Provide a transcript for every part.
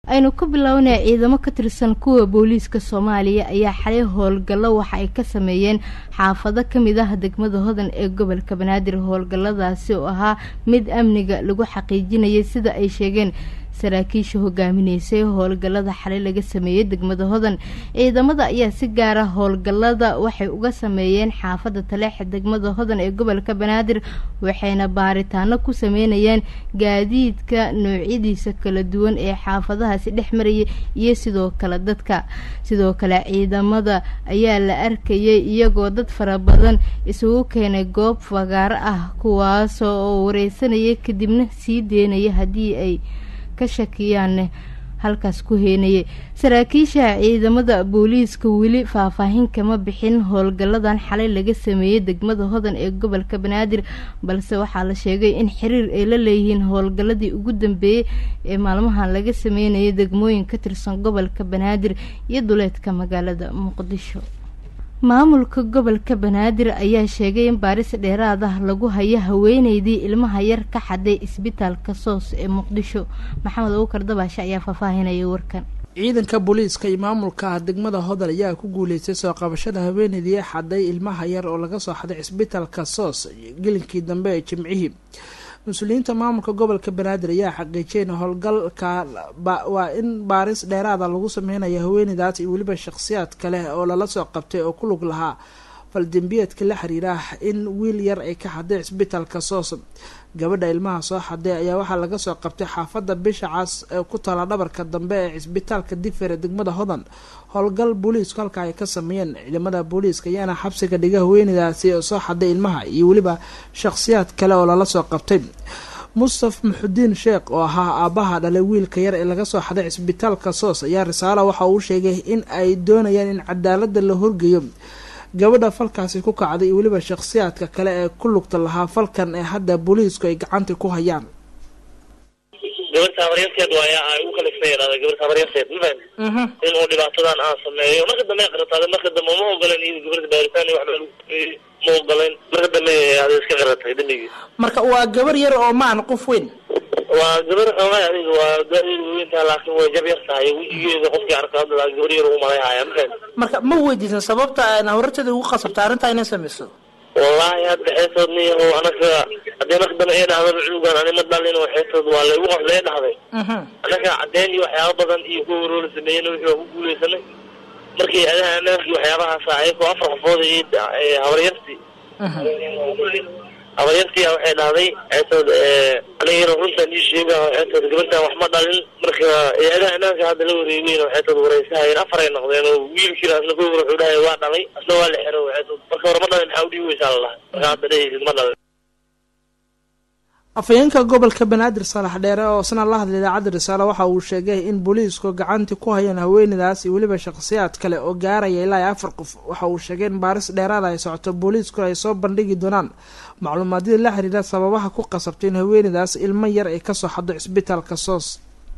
aynu ka bilownay ciidamo ka tirsan kuwa booliiska soomaaliya ayaa xalay howlgallo waxa ay ka sameeyeen xaafado kamid ah degmada hodan ee gobolka banaadir howlgalladaasi oo ahaa mid amniga lagu xaqiijinayay sida ay sheegeen saraakiisha hogaaminaysay howlgallada xalay laga sameeyey degmada hodan ciidamada ayaa si gaara howlgallada waxay uga sameeyeen xaafada taleexa degmada hodan ee gobolka banaadir waxayna baaritaano ku sameynayeen gaadiidka noocyadiisa kala duwan ee xaafadahaasi dhex marayay iyo sidoo kale dadka sidoo kale ciidamada ayaa la arkayay iyagoo dad fara badan isugu keenay goob fagaaro ah kuwaas oo wareysanaya kadibna sii deynaya haddii ay ka shakiyaan halkaas ku heenayay saraakiisha ciidamada booliiska weli faahfaahin kama bixin howlgalladan xalay laga sameeyey degmada hodan ee gobolka banaadir balse waxaa la sheegay in xiriir ay la leeyihiin howlgalladii ugu dambeeyey ee maalmahan laga sameynayay degmooyin ka tirsan gobolka banaadir iyo duleedka magaalada muqdisho maamulka gobolka banaadir ayaa sheegay in baaris dheeraad ah lagu hayo haweeneydii ilmaha yar ka xaday isbitaalka soos ee muqdisho maxamed abukar dabaashe ayaa faahfaahinaya warkan ciidanka booliiska iyo maamulka degmada hodan ayaa ku guuleystay soo qabashada haweeneydii xaday ilmaha yar oo laga soo xaday cisbitaalka soos gelinkii dambe ee jimcihii mas-uuliyiinta maamulka gobolka banaadir ayaa xaqiijiyay in howlgalka waa in baaris dheeraada lagu sameynayo haweeneydaas iyo weliba shakhsiyaad kale oo lala soo qabtay oo ku lug lahaa faldembiyeedka la xiriira in wiil yar ay ka xaday cisbitaalka soos gabadha ilmaha soo xaday ayaa waxaa laga soo qabtay xaafadda bisha cas ee ku taala dhabarka dambe ee cisbitaalka difer ee degmada hodan howlgal booliisku halka ay ka sameeyeen ciidamada booliiska ayaana xabsiga dhiga haweeneydaasi oo soo xaday ilmaha iyo weliba shakhsiyaad kale oo lala soo qabtay mustaf maxudiin sheekh oo ahaa aabbaha dhalay wiilka yar ee laga soo xaday cisbitaalka soos ayaa risaala waxa uu sheegay in ay doonayaan in cadaalada la horgeeyo gabadha falkaasi ku kacday iyo weliba shakhsiyaadka kale ee ku lugta lahaa falkan ee hadda booliisku ay gacanta ku hayaan gabar saabaryarteed waaya ay u kaliftay yidhahda gabar saabaryarteed ma fahamti inuu dhibaatadan aan sameeyo marka dambe ay qarataade marka dambe ma ogolen iyada gabarta baaritaan iyo waxba lagu ma ogolen marka dambe ada iska qaratay dambigii marka waa gabar yar oo maan qof weyn waa gabar xoogaa adiga waa da-deedu weyntaa laakiin way jab yar tahay wejigeeda qofkii arka hadda gabar yar ugu malayhaya ma fahamti marka ma weydiisan sababta horarteeda ugu qasabta arrintaa inay sameyso wallaahi hadda xeesood niyaho anaga haddii marka dambe ee dhahda cunugan ani ma dhalin oo xeesood waa laygu qosla ee dhahday anaga caddeyn iyo waxyaaba badan iyo kuwa waroo la sameeyena wixii waa ku guuleysanay markii adaha anaafki waxyaabahaasa ayagoo afar qofood habaryartii habaryartia waxay dhahday xeesood anigana runtaan ii sheega xeesood gabartan wax ma dhalin marka adaha anaafka hadda la wareegeyn oo xeesood wareysahayeen afar ay noqdeen oo wiilkiina asna kuwa wuxuu dhahay waa dhalay asna waa la xero xeesood marka hore ma dhalin maxaa udhibi weysaa la dhahay marka hadda dhehaysid ma dhalin afhayeenka gobolka banaadir saalax dheere oo isna la hadlay idaacadda risaale waxa uu sheegay in booliisku gacanti ku hayaan haweeneydaas iyo weliba shakhsiyaad kale oo gaaraya ilaa iyo afar qof waxa uu sheegay in baaris dheeraada ay socoto booliiskuna ay soo bandhigi doonaan macluumaadyada la xiriira sababaha ku qasabtay in haweeneydaas ilmo yar ay kasoo xado cisbitaalka soos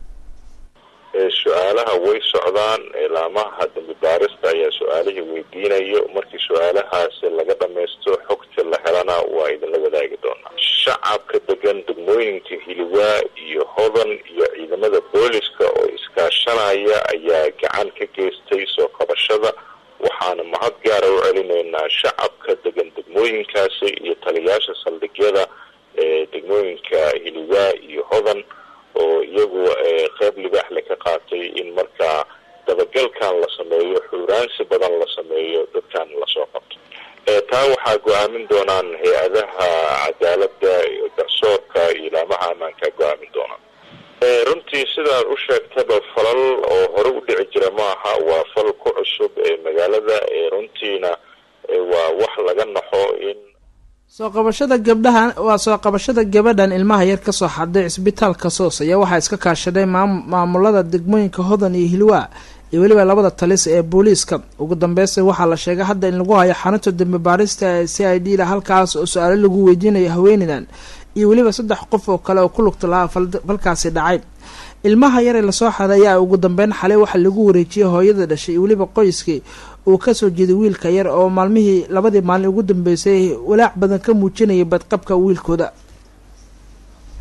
su-aalaha way socdaan ilaamaha dambi baarista ayaa su-aalihii weydiinayo markii su-aalahaasi laga dhamaysto xogta la helana waa idinla wadaagi doonaa shacabka degan degmooyinka hiliwaa iyo hodan iyo ciidamada booliska oo iskaashanaya ayaa gacan ka geystay soo qabashada waxaana mahad gaara u celinaynaa shacabka degan degmooyinkaasi iyo taliyaasha saldhigyada ee degmooyinka hiliwaa iyo hodan oo iyagu qeyb libaaxle ka qaatay in markaa dabagalkan la sameeyo xuuraansi badan la sameeyo dadkan lasoo qabto taa waxaa go-aamin doonaan hay-adaha cadaalada garsoorka iyo ilaamaha ammaanka go-aamin doonaan runtii sidaad u sheegtaba falal oo hore u dhici jira maaha waa fal ku cusub ee magaalada runtiina waa wax laga naxo in soo qabashada gabdhahan waa soo qabashada gabadhan ilmaha yar kasoo xaday cisbitaalka soos ayaa waxaa iska kaashaday maamulada degmooyinka hodan iyo hilwaa iyo weliba labada talis ee booliiska ugu dambeysta waxaa la sheegay hadda in lagu hayo xarunta dambe baarista ee c i d da halkaas oo su-aalo lagu weydiinayo haweeneydan iyo weliba saddex qof oo kale oo ku lugta lahaa falkaasi dhacay ilmaha yar ee lasoo xaday ayaa ugu dambeyn xalay waxaa lagu wareejiyay hooyada dhashay iyo weliba qoyskii uu kasoo jeeday wiilka yar oo maalmihii labadii maalin ugu dambeysay walaac badan ka muujinayay badqabka wiilkooda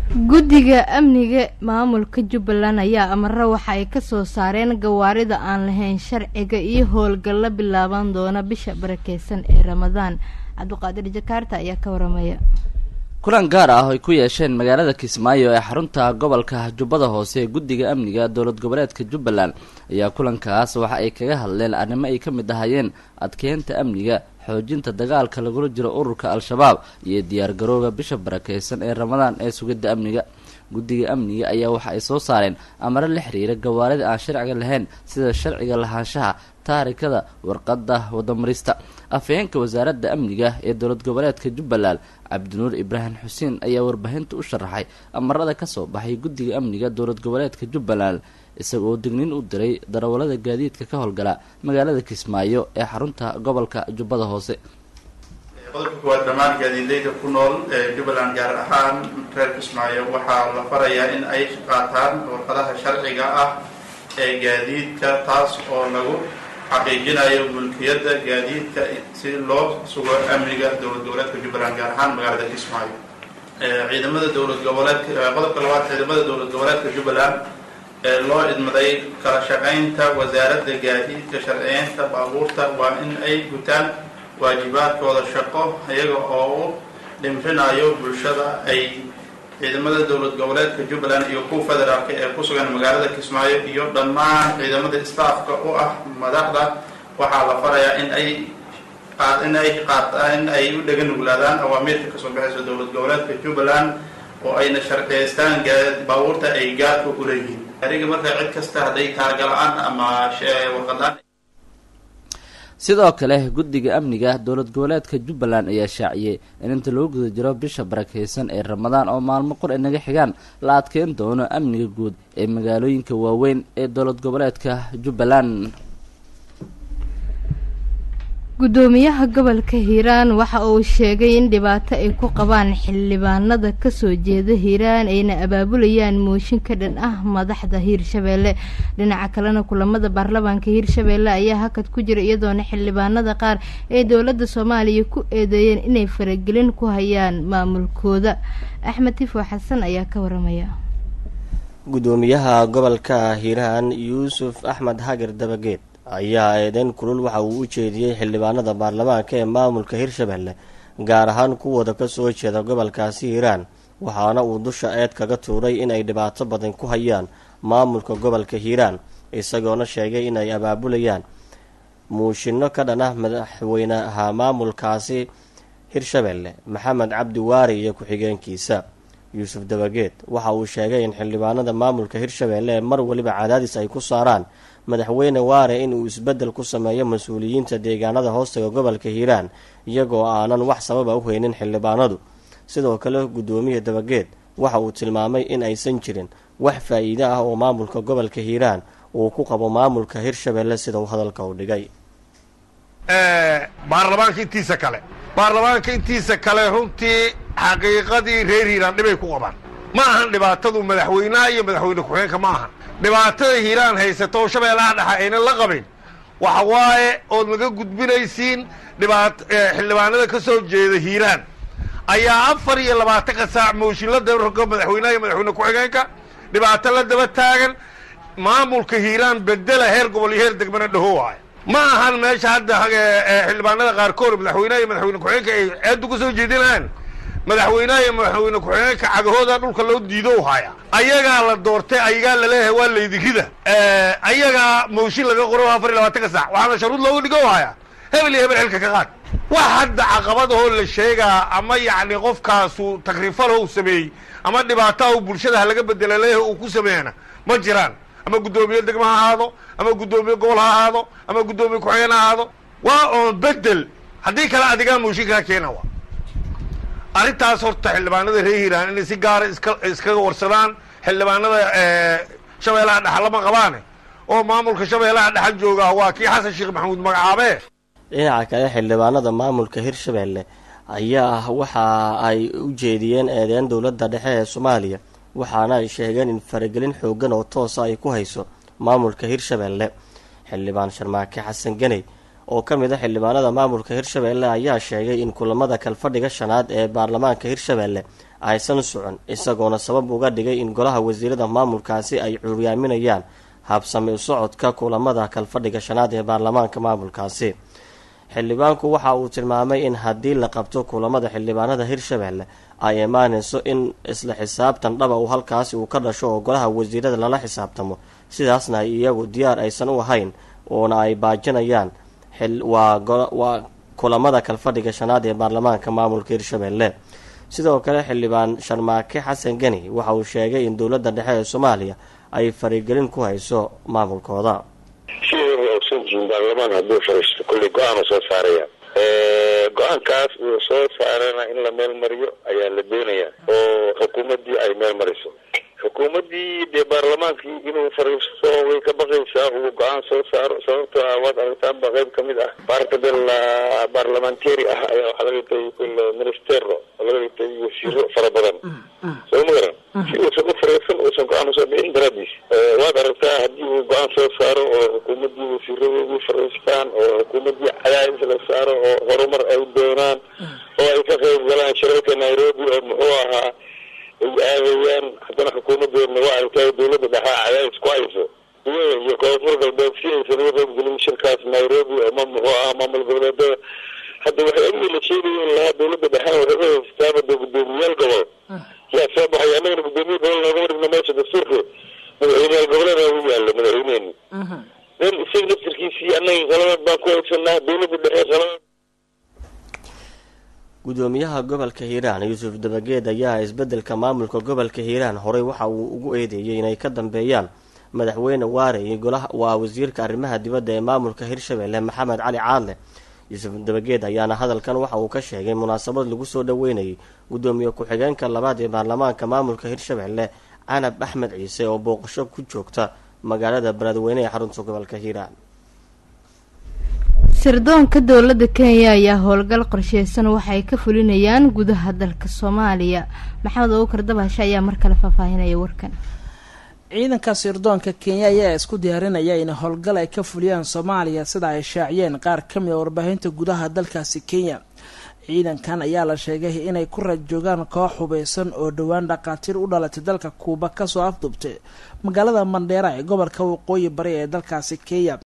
guddiga amniga maamulka jubbaland ayaa amaro waxa ay kasoo saareen gawaarida aan lahayn sharciga iyo howlgallo bilaaban doona bisha barakeysan ee ramadaan cabdiqaadir jakaarta ayaa ka waramaya kulan gaar ah ay ku yeesheen magaalada kismaayo ee xarunta gobolka jubbada hoose ee guddiga amniga dowlad goboleedka jubbaland ayaa kulankaas waxa ay kaga hadleen arrimo ay ka mid ahayeen adkeynta amniga xoojinta dagaalka lagula jiro ururka al-shabaab iyo diyaargarowga bisha barakeysan ee ramadaan ee sugidda amniga guddiga amniga ayaa waxa ay soo saareen amaro la xiriira gawaarida aan sharciga lahayn sida sharciga lahaanshaha taarikada warqadda wadamarista afhayeenka wasaaradda amniga ee dowlad goboleedka jubbaland cabdinuur ibraahim xuseen ayaa warbaahinta u sharaxay amarada kasoo baxay guddiga amniga dowlad goboleedka jubbaland isaga oo digniin u diray darawallada gaadiidka ka howlgala magaalada kismaayo ee xarunta gobolka jubbada hoose qodobka kuwaad dhammaan gaadiidleyda ku nool ee jubbaland gaar ahaan reer kismaayo waxaa la farayaa in ay qaataan warqadaha sharciga ah ee gaadiidka taas oo lagu xaqiijinayo mulkiyadda gaadiidka si loo sugo amniga dowlad goboleedka jubbaland gaar ahaan magaalada kismaayo ciidamada dowlad goboleedka qodobka labaad ciidamada dowlad goboleedka jubbaland ee loo idmaday kala shaqaynta wasaaradda gaadiidka sharciyeynta baabuurta waa in ay gutaan waajibaadkooda shaqo iyaga oo u dhimrinayo bulshada ay ciidamada dowlad goboleedka jubbaland iyo kuwa federaalka ee ku sugan magaalada kismaayo iyo dhammaan ciidamada staafka u ah madaxda waxaa la farayaa in ay in ay qaataan in ay u dhega nuglaadaan awaamiirka kasoo baxaysa dowlad goboleedka jubbaland oo ayna sharciyeystaan baabuurta ay gaadka u leeyihiin ariga marka cid kasta hadday taargala-aan ama warqadlaan sidoo kale guddiga amniga dowlad goboleedka jubbaland ayaa shaaciyey in inta lagu guda jiro bisha barakeysan ee ramadaan oo maalmo qor ay naga xigaan la adkeyn doono amniga guud ee magaalooyinka waaweyn ee dowlad goboleedka jubbaland guddoomiyaha gobolka hiiraan waxa uu sheegay in dhibaato ay ku qabaan xildhibaanada kasoo jeeda hiiraan ayna abaabulayaan mooshin ka dhan ah madaxda hiirshabeelle dhinaca kalena kulamada baarlamaanka hiirshabeelle ayaa hakad ku jira iyadoona xildhibaanada qaar ee dowladda soomaaliya ku eedeeyeen inay faragelin ku hayaan maamulkooda axmed tifo xasan ayaa ka waramaya guddoomiyaha gobolka hiiraan yuusuf axmed hagar dabageed ayaa eedeyn kulul waxa uu u jeediyey xildhibaanada baarlamaanka ee maamulka hirshabelle gaar ahaan kuwooda kasoo jeeda gobolkaasi hiiraan waxaana uu dusha eed kaga tuuray inay dhibaato badan ku hayaan maamulka gobolka hiiraan isagoona sheegay inay abaabulayaan muushinno ka dhan ah madaxweynaha maamulkaasi hirshabelle maxamed cabdi waari iyo ku-xigeenkiisa yuusuf dabageed waxa uu sheegay in xildhibaanada maamulka hirshabelle ee mar waliba cadaadis ay ku saaraan madaxweyne waare inuu isbeddel ku sameeyo mas-uuliyiinta deegaanada hoostaga gobolka hiiraan iyagoo aanan wax sababa u haynin xildhibaanadu sidoo kale guddoomiya dabageed waxa uu tilmaamay in aysan jirin wax faa-iide ah oo maamulka gobolka hiiraan uu ku qabo maamulka hirshabelle sida uu hadalka u dhigay baarlamaanka intiisa kale baarlamaanka intiisa kale runtii xaqiiqadii reer hiiraan dhibay ku qabaan ma ahan dhibaatadu madaxweynaha iyo madaxweyne ku-xigeenka ma ahan dhibaatada hiiraan haysato oo shabeellaha dhexe aynan la qabin waxa waaye ood naga gudbinaysiin dhibaat xildhibaanada ka soo jeeda hiiraan ayaa afar iyo labaatanka saac mooshin la daba rogo madaxweynaha iyo madaxweyne ku-xigeenka dhibaato la daba taagan maamulka hiiraan bedela heer gobol iyo heer degmana dhaho waayo ma ahan meesha hadda xildhibaanada qaarkood madaxweynaha iyo madaxweyne ku-xigeenka ay ceeddu ka soo jeedinayaan madaxweynaha iyo madaxweyne ku-xigeenka cagahooda dhulka loo diido haya ayagaa la doortay ayagaa laleeyahay waa laydigrida ayagaa mooshin laga qoro afar iyo labaatanka saac waxaana sharuud looga dhigo haya hebel iyo hebel xilka ka qaad wax hadda caqabadahoo la sheegaa ama yacni qofkaasu takrifalho u sameeyey ama dhibaataha u bulshada ha laga bedela leeyahay uu ku sameeyana ma jiraan ama guddoomiye degmo ha ahaado ama guddoomiye gobol ha ahaado ama guddoomiye ku-xigeen ha ahaado waa oon bedel haddii kale adigaa mooshin kaa keena wa arrintaas horta xildhibaanada reer hiiraan inay si gaara iska iskaga warsadaan xildhibaanada shabeellaha dhexa lama qabaane oo maamulka shabeellaha dhexa jooga waa kii xasan sheekh maxamuud magacaabe dhinaca kale xildhibaanada maamulka hirshabelle ayaa waxa ay u jeediyeen eedeyn dowladda dhexe ee soomaaliya waxaana ay sheegeen in faragelin xoogan oo toosa ay ku hayso maamulka hirshabelle xildhibaan sharmaake xasan ganey oo ka mid a xildhibaanada maamulka hirshabelle ayaa sheegay in kulamada kalfadhiga shanaad ee baarlamaanka hirshabelle aysan socon isagoona sabab uga dhigay in golaha wasiirada maamulkaasi ay curyaaminayaan habsami u socodka kulamada kalfadhiga shanaad ee baarlamaanka maamulkaasi xildhibaanku waxa uu tilmaamay in haddii la qabto kulamada xildhibaanada hirshabelle ay imaanayso in isla xisaabtan dhaba uu halkaasi uu ka dhasho oo golaha wasiirada lala xisaabtamo sidaasna ay iyagu diyaar aysan u ahayn oona ay baajinayaan waa kulamada kalfadhiga shanaad ee baarlamaanka maamulka hirshabelle sidoo kale xildhibaan sharmaake xasan geni waxa uu sheegay in dowladda dhexe ee soomaaliya ay farigelin ku hayso maamulkooda sideeda ogsan jihin baarlamaan hadduu fariisto kulley go-aan soo saaraya go-aankaas uu soo saarana in la meel mariyo ayaa la doonayaa oo xukuumaddii ay meel mariso xukuumaddii dee baarlamaankii inuu fariisto way ka baqaysaa uu go-aan soo saaro sababtoo ah waad aragtaanba qayb ka mid ah baarta del baarlamentary ah ayaa waxaa laga dhigtay kulle ministero oo laga dhigtay wasiiro fara badan soo ma garan si uusan u fariisan uusan go-aan usoo bixin daraadiis waad aragtaa haddii uu go-aan soo saaro oo xukuumaddii wasiiradoodii fariistaan oo xukuumaddii cadaadis la saaro oo horumar ay doonaan oo ay ka qayb galaan shirarka nairobi oo muxuu ahaa ay aadayaan haddana xukuumadeedna waa aragtaa dowladda dhexaa cadaadis ku hayso iyo koonfur galbeed si aysan uga qaybgelin shirkaas nairobi ama muxuu ahaa maamul goboleedada hadda waxay amni la sheegaya in lahaa dowladda dhexena waxay ka haystaaba dee guddoomiyaal gobol yaa soo baxay annagana guddoomiye gobol noogama dhigno meesha dastuurka madaxweyneyaal goboleeda u yaalo madaxweyneeni den isaga laftirkiisii annaga qalabad baan ku haysanaa dowladda dhexe qalabad gudoomiyaha gobolka hiiraan yuusuf dabageed ayaa isbedelka maamulka gobolka hiiraan horey waxa uu ugu eedeeyey inay ka dambeeyaan madaxweyne waare iyo golaha waa wasiirka arrimaha dibadda ee maamulka hirshabelle maxamed cali caadle yuusuf dabageed ayaana hadalkan waxa uu ka sheegay munaasabad lagu soo dhaweynayay gudoomiye ku-xigeenka labaad ee baarlamaanka maamulka hirshabelle canab axmed ciise oo booqasho ku joogta magaalada beledweyne ee xarunta gobolka hiiraan sirdoonka dowladda kenya ayaa howlgal qorsheysan waxa ay ka fulinayaan gudaha dalka soomaaliya maxamed abukar dabashe ayaa mar kale faahfaahinaya warkan ciidanka sirdoonka kenya ayaa isku diyaarinaya in howlgal ay ka fuliyaan soomaaliya sida ay shaaciyeen qaar ka mid a warbaahinta gudaha dalkaasi kenya ciidankan ayaa la sheegay inay ku rajoogaan koox hubeysan oo dhowaan dhaqaatiir u dhalatay dalka kuuba kasoo afdubtay magaalada mandheera ee gobolka waqooyi bari ee dalkaasi kenya